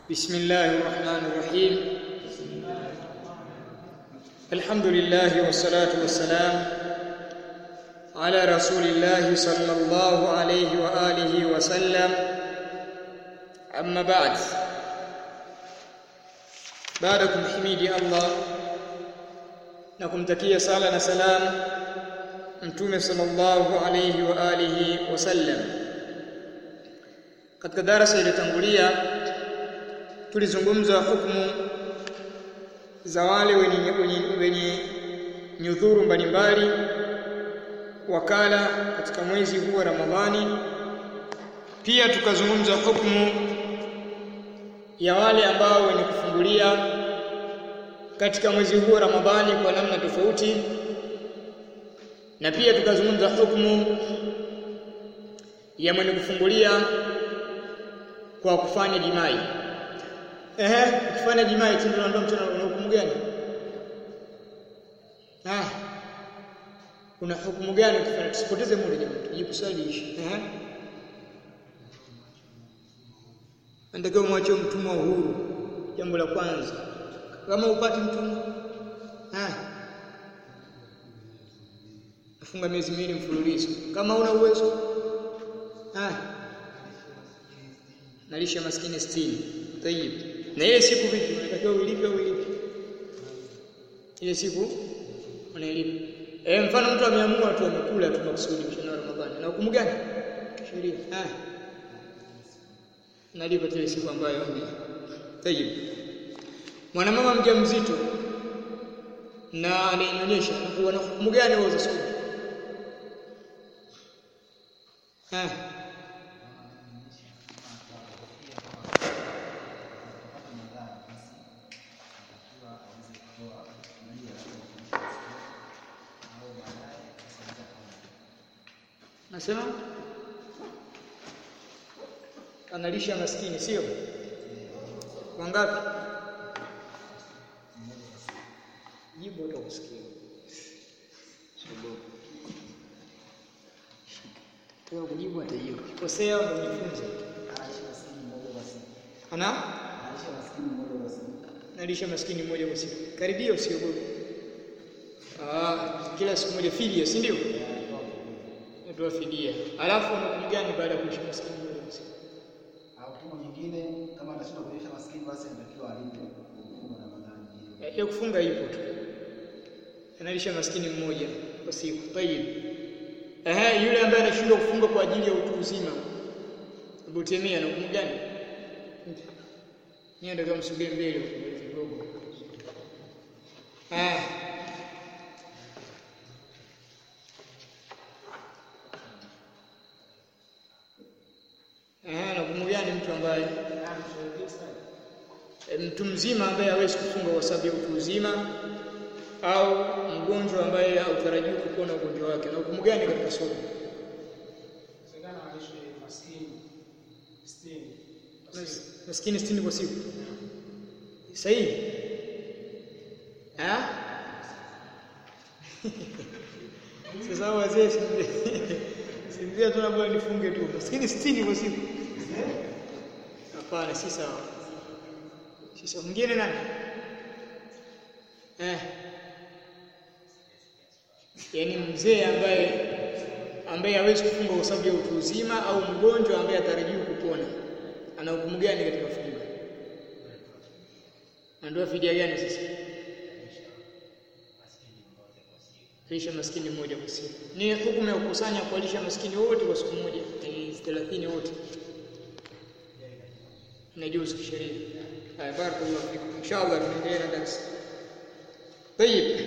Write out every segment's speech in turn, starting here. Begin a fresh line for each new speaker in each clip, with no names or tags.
بسم الله الرحمن الرحيم الحمد لله والصلاة والسلام على رسول الله صلى الله عليه وآله وسلم أما بعد baada kumhimidi Allah na kumtakia sala na salam mtume sallallahu alayhi wa alihi wasallam katika darasa iliyotangulia tulizungumza hukumu za wale wenye, wenye, wenye nyudhuru mbalimbali wakala katika mwezi huu wa Ramadhani pia tukazungumza hukumu ya wale ambao wenye kufungulia katika mwezi huu wa Ramadhani kwa namna tofauti na pia tukazungumza hukumu ya mwenye kufungulia kwa kufanya jimai ehe kufanya jimai tendo la ndoa mchana una hukumu gani ah una hukumu gani kufanya tusipoteze muda jamani tujibu swali ishi ehe Anatakiwa mwache mtumwa uhuru. Jambo la kwanza. Kama upati mtumwa, ah. Afunga miezi miwili mfululizo. Kama una uwezo, ah. Nalisha maskini 60. Tayib. Na ile siku vipi? Unatakiwa uilipe au uilipe? Ile siku unailipa. Eh, mfano mtu ameamua tu amekula tu makusudi mchana wa Ramadhani. Na hukumu gani? Sheria. Ah nalipa ile siku ambayo ni tayib mwanamama mjamzito na anainyonyesha anakuwa hukumu gani wao zasoma eh nasema analisha maskini sio wangapi jibu utakusikia kwa kujibu atajibu kosea ndio jifunze ana nalisha maskini mmoja kwa siku karibia usiogope ah kila siku moja fidia si ndio natoa fidia alafu unakuja gani baada ya kulisha maskini mmoja kwa siku
hukumu nyingine kama atashinda kuonyesha maskini basi anatakiwa alipe kufunga Ramadhani.
ya kufunga ipo tu analisha maskini mmoja kwa siku tayib ehe yule ambaye anashindwa kufunga kwa ajili ya utu uzima Abu Temia na hukumu gani ni ndio msubiri mbele kidogo eh Eh, na hukumu gani mtu ambaye mtu mzima ambaye hawezi kufunga kwa sababu ya utu uzima au mgonjwa ambaye hautarajiwi kupona ugonjwa wake na hukumu gani katika somo maskini 60 kwa siku sahihi ah sasa wazee sinzia tu bora nifunge tu maskini 60 kwa siku hapana si sawa si sawa mwingine nani eh yani mzee ambaye ambaye hawezi kufunga kwa sababu ya utu uzima au mgonjwa ambaye atarajiwa kupona ana hukumu gani katika funga ndio fidia gani sasa lisha maskini mmoja kwa siku. Ni hukumu ya kukusanya kuwalisha maskini wote kwa siku moja, ni 30 wote. Inajuzu kisheria. Haya, barakallahu fikum. Inshallah tunaendelea na darasa. Tayib.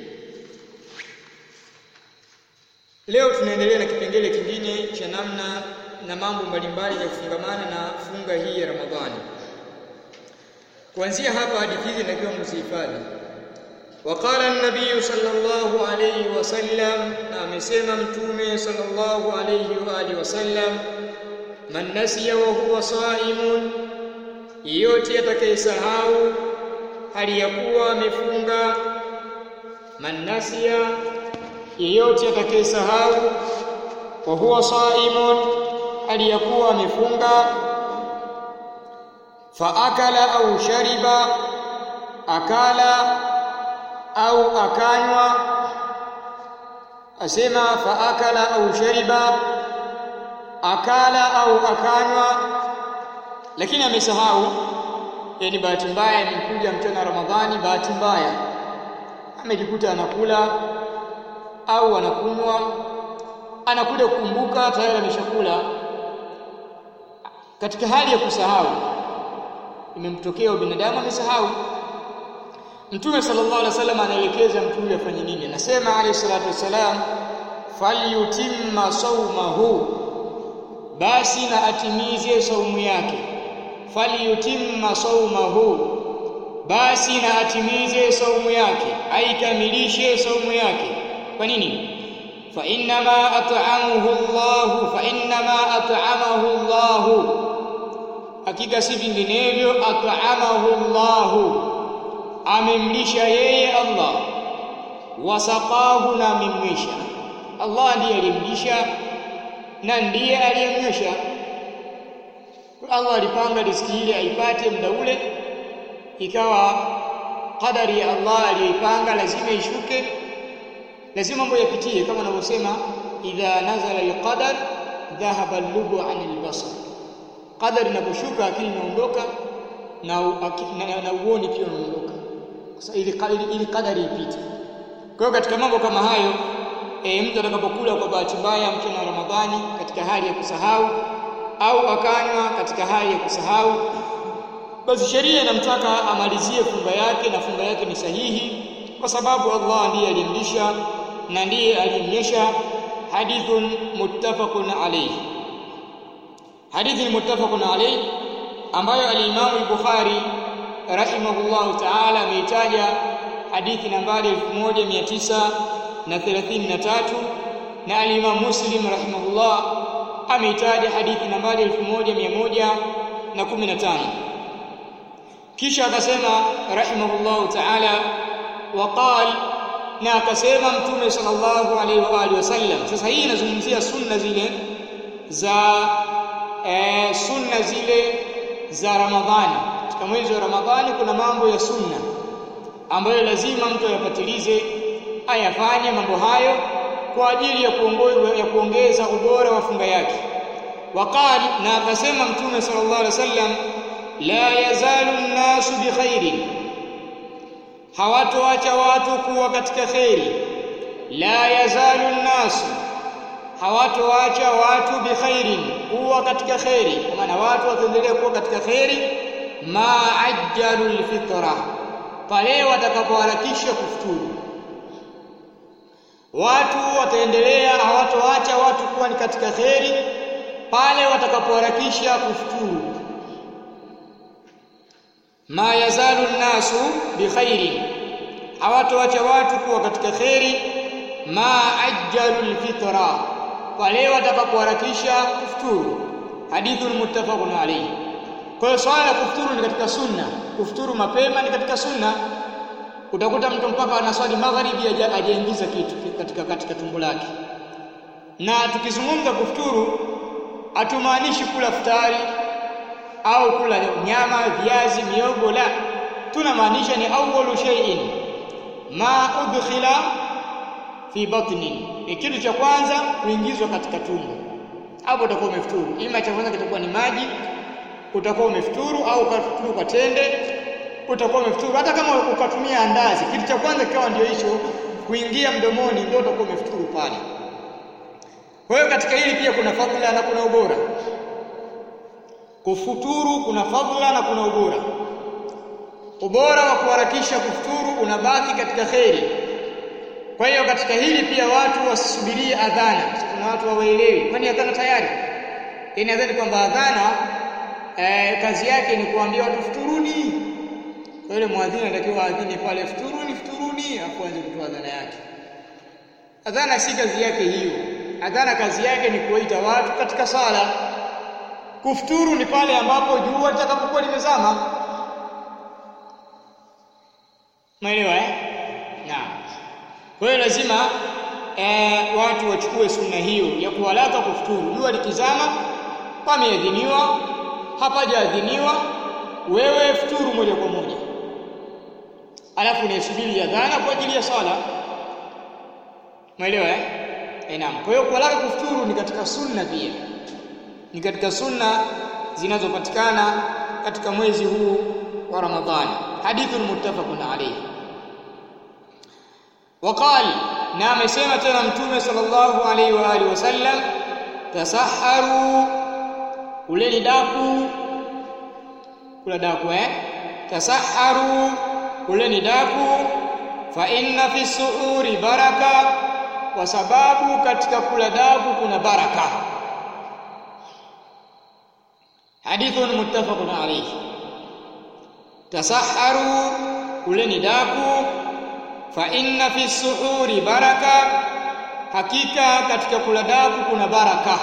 Leo tunaendelea na kipengele kingine cha namna na mambo mbalimbali ya kufungamana na funga hii ya Ramadhani. Kuanzia hapa hadithi hizi natakiwa mzihifadhi. وقال النبي صلى الله عليه وسلم amesema mtume صلى الله عليه واله وسلم man nasiya wa huwa saimun yote atakayesahau hali ya kuwa amefunga man nasiya yeyote atakayesahau wa huwa saimun hali ya kuwa amefunga faakala au shariba akala au akanywa asema faakala au shariba akala au akanywa lakini amesahau yani bahati mbaya imekuja mchana wa Ramadhani bahati mbaya amejikuta anakula au anakunywa anakuja kukumbuka tayari ameshakula katika hali ya kusahau imemtokea binadamu amesahau Mtume sallallahu alaihi wasallam anaelekeza mtu huyu afanye nini anasema alayhi salatu wasalam falyutimma saumahu basi na atimize saumu yake falyutimma saumahu basi na atimize saumu yake aikamilishe saumu yake kwa nini fa innama at'amahu Allah fa innama at'amahu Allah hakika si vinginevyo at'amahu Allah amemlisha yeye Allah wasaqahu na amemwisha Allah ndiye alimlisha na ndiye aliyemnywesha Allah alipanga riziki ile aipate muda ule ikawa qadari ya Allah aliyoipanga lazima ishuke lazima mambo yapitie kama anavyosema idha nazala alqadar dhahaba al-lubu anil basar qadari inaposhuka akili inaondoka na, na, na uoni pia unaondoka sasa ili, ili, ili qadari ipite kwa hiyo katika mambo kama hayo e, mtu atakapokula kwa bahati mbaya mchana wa Ramadhani katika hali ya kusahau au akanywa katika hali ya kusahau basi sheria inamtaka amalizie funga yake na funga yake ni sahihi kwa sababu Allah ndiye alimlisha na ndiye alimnyesha hadithun muttafaqun alayhi hadithi muttafaqun alayhi ambayo al-Imam al-Bukhari rahimahullahu ta'ala ameitaja hadithi nambari 1933 na al-Imam Muslim rahimahullah ameitaja hadithi nambari 1115 kisha akasema rahimahullahu ta'ala waqal na akasema mtume sallallahu alaihi wa alihi wasallam sasa hii inazungumzia sunna zile za e, sunna zile za Ramadhani katika mwezi wa Ramadhani kuna mambo ya sunna ambayo lazima mtu ayapatilize ayafanye mambo hayo kwa ajili ya kuongeza ya kuongeza ubora wa funga yake waqal na akasema mtume sallallahu alaihi wasallam la yazalu an-nasu bikhairin hawatoacha watu kuwa katika khairi la yazalu an-nasu hawatoacha watu bikhairin kuwa katika khairi kwa maana watu wataendelea kuwa katika khairi ma ajjalu al-fitra pale watakapoharakisha kufuturu watu wataendelea hawatoacha watu kuwa ni katika khairi pale watakapoharakisha kufuturu ma yazalu nnasu bikhairin hawatoacha watu kuwa katika khairi ma ajjalu alfitra pale watakapoharakisha kufuturu hadithun muttafaqun alayhi kwa hiyo swala la kufuturu ni katika sunna kufuturu mapema ni katika sunna utakuta mtu mpaka anaswali magharibi hajaingiza kitu katika katika tumbo lake na tukizungumza kufuturu hatumaanishi kula futari au kula nyama viazi miogo la tunamaanisha ni awwalu shay'in ma udkhila fi batni ni kitu cha kwanza kuingizwa katika tumbo hapo utakuwa umefuturu ima cha kwanza kitakuwa ni maji utakuwa umefuturu au ukafuturu kwa tende utakuwa umefuturu hata kama ukatumia andazi kitu cha kwanza kikawa ndio hicho kuingia mdomoni ndio utakuwa umefuturu pale kwa hiyo katika hili pia kuna fadhila na kuna ubora kufuturu kuna fadhila na kuna ubora ubora wa kuharakisha kufuturu unabaki katika kheri kwa hiyo katika hili pia watu wasisubirie adhana kuna watu hawaelewi kwani adhana tayari yani adhana kwamba adhana eh, kazi yake ni kuambia watu futuruni kwa yule muadhini anatakiwa adhini pale futuruni futuruni afu aanze kutoa adhana yake adhana si kazi yake hiyo adhana kazi yake ni kuwaita watu katika sala kufuturu ni pale ambapo jua litakapokuwa limezama Umeelewa eh? Naam. Kwa hiyo lazima eh, watu wachukue sunna hiyo ya kuhalaka kufuturu. Jua likizama pameadhiniwa, hapajaadhiniwa, wewe futuru moja kwa moja alafu unaisubiri adhana kwa ajili ya sala umeelewa eh Eh, naam kwa hiyo kulala kufuturu ni katika sunna pia ni katika sunna zinazopatikana katika mwezi huu wa Ramadhani hadithun muttafaqun alayhi وقال na amesema tena mtume sallallahu alaihi wa alihi wasallam tasaharu uleni daku kula daku eh tasaharu uleni daku fa inna fi suuri baraka kwa sababu katika kula daku kuna baraka hadithun muttafaqun alayhi tasaharu uleni daku fa inna fi suhuri baraka hakika katika kula daku kuna baraka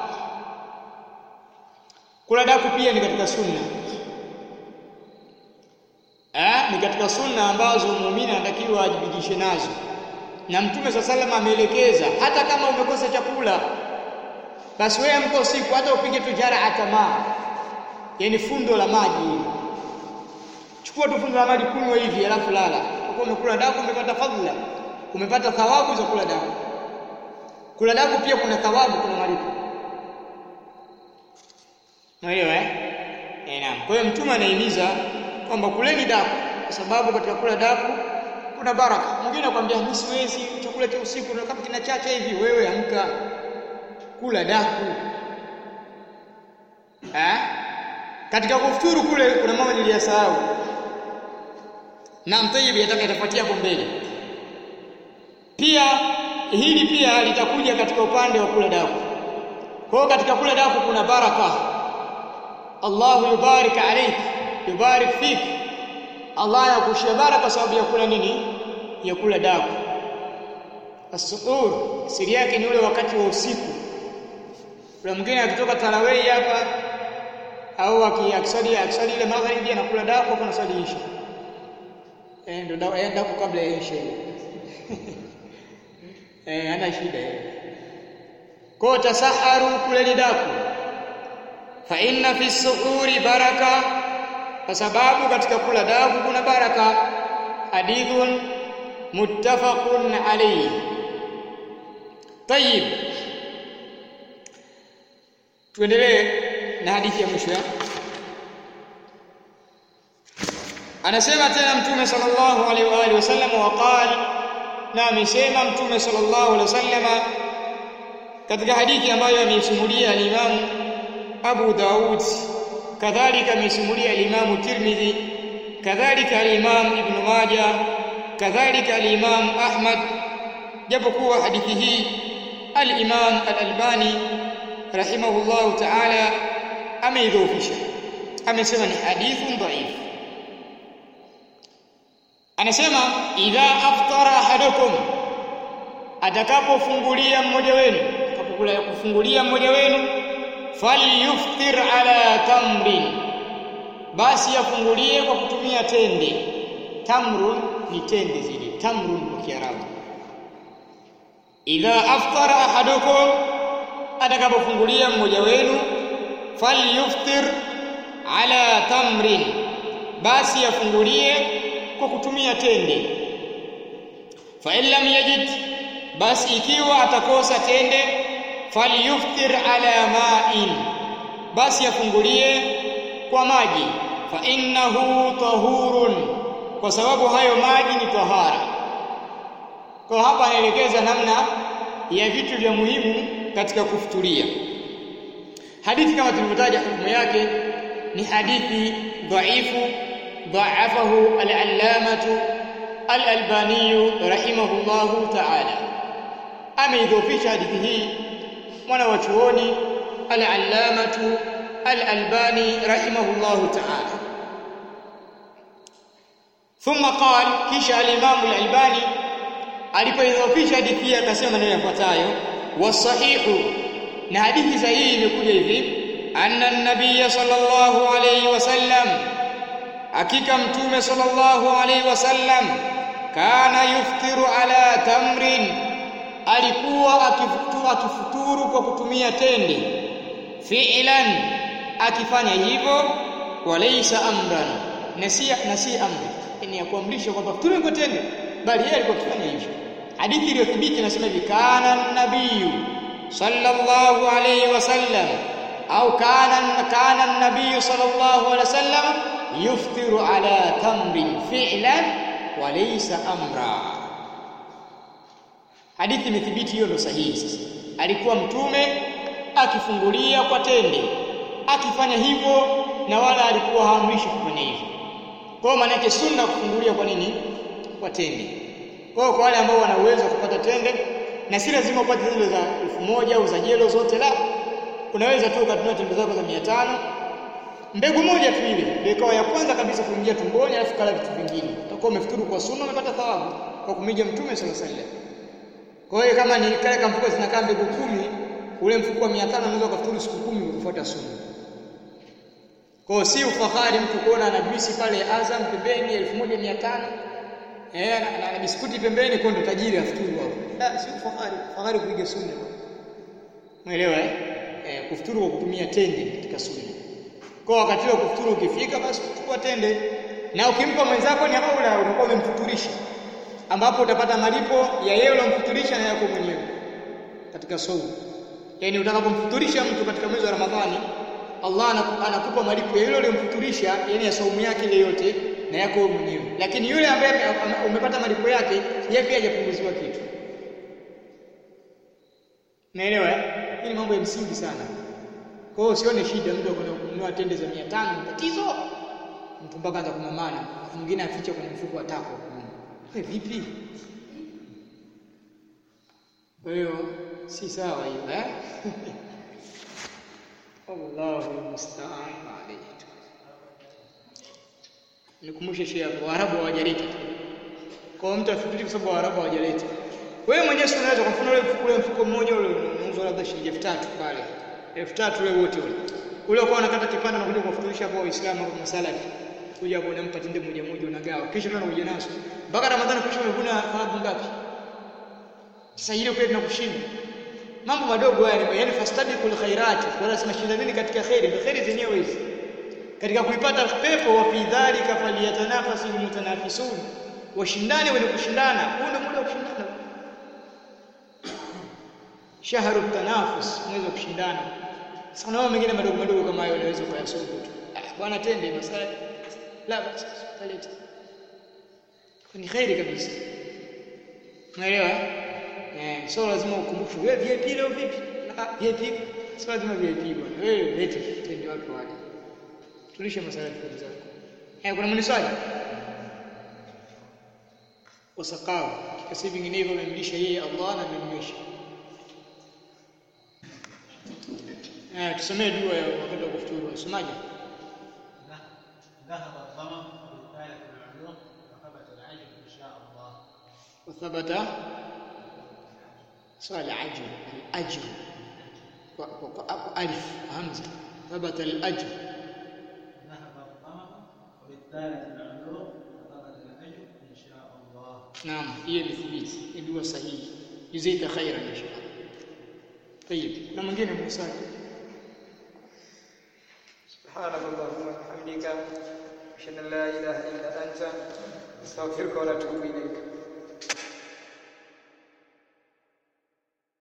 kula daku pia ni katika sunna eh ni katika sunna ambazo muumini anatakiwa ajibidishe nazo na mtume sa salama ameelekeza hata kama umekosa chakula basi wewe amka usiku hata upige tu jara atamaa yani fundo la maji chukua tu fundo la maji kunywa hivi alafu lala kwa umekula daku umepata fadhila umepata thawabu za kula daku kula daku pia kuna thawabu kuna malipo Unaelewa eh? Eh, naam. Kwa hiyo mtume anahimiza kwamba kuleni daku kwa sababu katika kula daku kuna baraka. Mwingine anakuambia mimi siwezi chakula cha usiku na kama kinachacha hivi wewe amka kula daku. Eh? Katika kufuturu kule kuna mambo niliyasahau. Na mtayibi yataka itafuatia hapo mbele. Pia hili pia litakuja katika upande wa kula daku. Kwa hiyo katika kula daku kuna baraka. Allahu yubarik alayk, yubarik fik. Allah yakushia baraka sababu ya kula nini? Ya kula daku. As-suhur siri yake ni ule wakati wa usiku. Kuna mwingine akitoka tarawih hapa au akisali akisali ile magharibi anakula daku afa nasali isha. Eh ndio daku kabla ya isha hiyo. eh ana shida hiyo. Kwa tasaharu kuleni daku fa inna fi suhuri baraka kwa sababu katika kula daku kuna baraka hadithun muttafaqun alayhi tayib tuendelee na hadithi ya mwisho anasema tena mtume sallallahu alaihi wa alihi wasallam waqala na amesema mtume sallallahu alaihi wasallam katika hadithi ambayo ameisimulia al-Imam Abu Daud kadhalika ameisimulia al-Imam Tirmidhi kadhalika al-Imam Ibn Majah kadhalika al-Imam Ahmad japokuwa hadithi hii al-Imam al-Albani rahimahullahu ta'ala ameidhoofisha amesema ni hadithun dhaif anasema idha aftara ahadukum atakapofungulia mmoja wenu atakapokula kufungulia mmoja wenu falyuftir ala tamrin basi afungulie kwa kutumia tende tamrun ni tende zile tamrun kwa kiarabu idha aftara ahadukum atakapofungulia mmoja wenu falyuftir ala tamrin basi afungulie kwa kutumia tende fa in lam yajid basi ikiwa atakosa tende falyuftir ala ma'in basi afungulie kwa maji fa innahu tahurun kwa sababu hayo maji ni tahara kwa hapa anaelekeza namna ya vitu vya muhimu katika kufuturia hadithi kama tulivyotaja hukumu yake ni hadithi dhaifu ضعفه العلامة الألباني رحمه الله تعالى ameidhofisha hadithi hii mwana wa chuoni al-allamatu al-albani rahimahullahu ta'ala thumma qal kisha al-imam al-albani alipoidhofisha hadithi hii akasema maneno yafuatayo wasahihu na hadithi sahihi imekuja hivi anna an-nabiy sallallahu alayhi wasallam hakika mtume sallallahu alayhi wasallam kana yuftiru ala tamrin alikuwa akifuturu, akifuturu kwa kutumia tende fi'lan akifanya hivyo walaysa amran na si na si amri ni ya kuamrisha kwamba futuru kwa tende bali yeye alikuwa akifanya hivyo hadithi iliyothibiti inasema hivi kana nabiyu sallallahu alayhi wasallam au kana kana nabiyu sallallahu alayhi wasallam yuftiru ala tamrin fi'lan wa laysa amra hadithi imethibiti hiyo ndo sahihi sasa alikuwa mtume akifungulia kwa tende akifanya hivyo na wala alikuwa haamrishi kufanya hivyo kwa maana yake sunna kufungulia kwa nini kwa tende kwa kwa wale ambao wana uwezo wa kupata tende na si lazima upate zile za elfu moja au za jelo zote la unaweza tu ukatumia tende zako za 500 mbegu moja tu ile ndio ikawa ya kwanza kabisa kuingia tumboni alafu kala vitu vingine utakuwa umefuturu kwa sunna umepata thawabu kwa kumija mtume sallallahu alaihi wasallam kwa hiyo kama ni kale kama mfuko zinakaa mbegu kumi ule mfuko wa 500 unaweza kufuturu siku kumi ukifuata sunna kwa si ufahari mtu kuona ana juisi pale Azam pembeni 1500 eh na, na biskuti pembeni kwa ndo tajiri afuturu hapo. La si ufahari, fahari kuiga sunna. Umeelewa eh? eh? kufuturu kwa kutumia tende katika sunna. Kwa wakati wa kufuturu ukifika basi chukua tende na ukimpa mwenzako ni haula unakuwa umemfuturisha ambapo utapata malipo ya yeye ulomfuturisha na yako mwenyewe katika saumu. Yaani utakapomfuturisha mtu katika mwezi wa Ramadhani Allah anakupa malipo ya yule uliyomfuturisha yani ya saumu yake ile yote na yako wewe mwenyewe. Lakini yule ambaye umepata malipo yake yeye pia hajapunguziwa kitu. Naelewa eh? Hii ni mambo ya msingi sana. Kwa hiyo usione shida mtu akwenda kununua tende za 500 tatizo. Mtu mpaka anza kumamana, mwingine aficha kwenye mfuko wa tako. Wewe vipi? Kwa hiyo si sawa hiyo eh? Allahu musta'an alayhi. Nikumbushe shehe hapo Waarabu hawajaleta. Kwa mtu afikiri kwa sababu Waarabu hawajaleta. Wewe mwenyewe si unaweza kwa mfano ule mfuko ule mfuko mmoja ule unauzwa labda shilingi 3000 pale. 3000 ule wote ule. Ule ukawa unakata kipande na kuja kuwafuturisha kwa Waislamu kwa masalati. Kuja hapo unampa tende moja moja unagawa. Kisha tena unakuja nazo. Mpaka Ramadhani kisha umevuna thawabu ngapi? Sasa ile pia tunakushinda mambo madogo yani yani fastabiqul khairati wanasema shindanini katika khairi ndio khairi zenyewe hizi katika kuipata pepo wa fi dhalika falyatanafasi mutanafisun washindane wenye kushindana huu ndio muda wa kushindana shahru tanafus mwezi wa kushindana sasa na mengine madogo madogo kama hayo unaweza kuyasoma tu bwana tende masala la basi taleta ni khairi kabisa unaelewa Eh, so lazima ukumbushwe wewe VIP leo vipi? Ah, VIP. Sio lazima VIP bwana. Wewe lete tende watu wale. Tulishe masala kwa zako. Eh, kuna mwenye swali? Wasaqao. Kasi vinginevyo amemlisha yeye Allah na amemlisha. Eh, tusomee dua ya wakati wa kufuturu. Usomaje?
ذهب الظمأ بالآية العلوم وثبت العجب إن شاء الله
وثبت صار العجل الأجر ألف همزة ثبت الأجر
ذهب الظمأ وبالثالث العلوم وثبت العجب إن شاء الله
نعم هي مثبت يدوى صحيح جزيت خيرا إن شاء الله طيب لما جينا موسى سبحانك اللهم وبحمدك أشهد أن لا إله إلا أنت أستغفرك ونتوب إليك